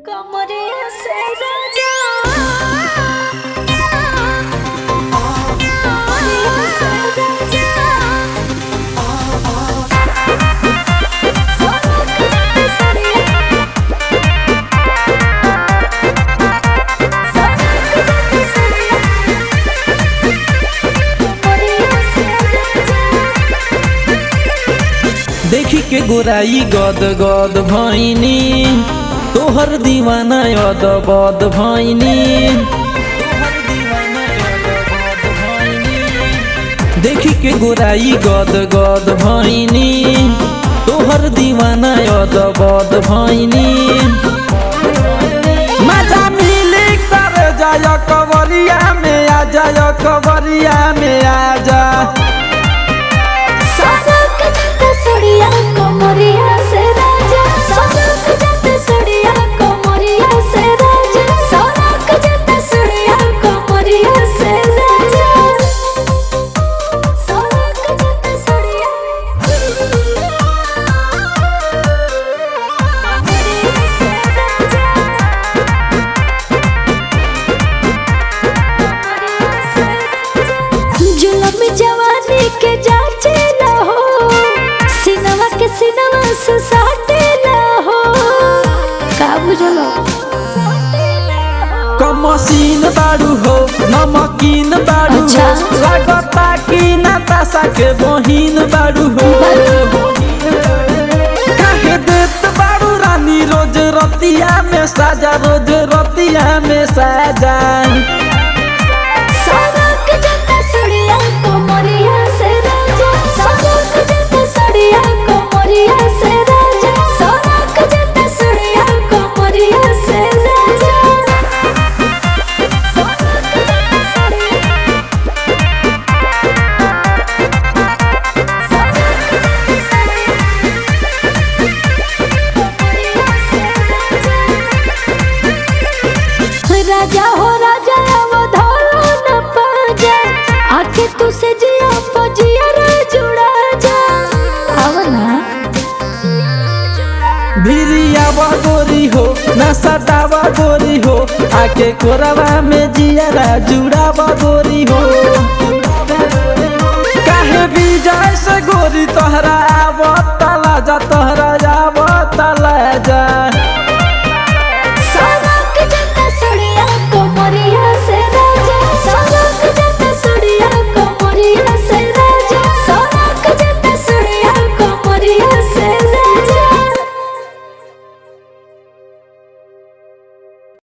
कमरे से राजा कमरे से राजा सोनक सड़िया सोनक सड़िया कमरे से राजा देखी के गोराई गद गद भैनी तोहर दीवाना यद बद भैनी देखी के गोराई गद गद भैनी तोहर दीवाना यद बद भैनी मजा मिली कर जाय कवरिया में आ जाय कवरिया में आ जा सनक जत सड़िया कमरिया से राजा सनक जत सड़िया कमरिया से राजा सनक जत सड़िया कमरिया से राजा सनक जत सड़िया कमरिया से राजा जुलम जवानी के जाचे न हो सिनवा के सिनवा से साटे न हो का बुझलो कमसीन बाड़ू हो नमकीन बाड़ू हो अच्छा। लागता कि नाताशा के बहिन बाड़ू हो काहे देत बाड़ू रानी रोज रतिया में साजा रोज रतिया में साजा सनक जत सड़िया कमरिया से राजा सनक जत सड़िया कमरिया से राजा सनक जत सड़िया कमरिया से राजा सनक जत सड़िया राजा हो राजा अवधारो न पाजा आके तू से जिया पजिया रे जुड़ा जा आवना भिरिया गोरी हो न सटावा गोरी हो आके कोरवा में जियरा जुड़ावा गोरी हो काहे विजय से गोरी तोहरा आवत तला जा तोहरा आवत तला जा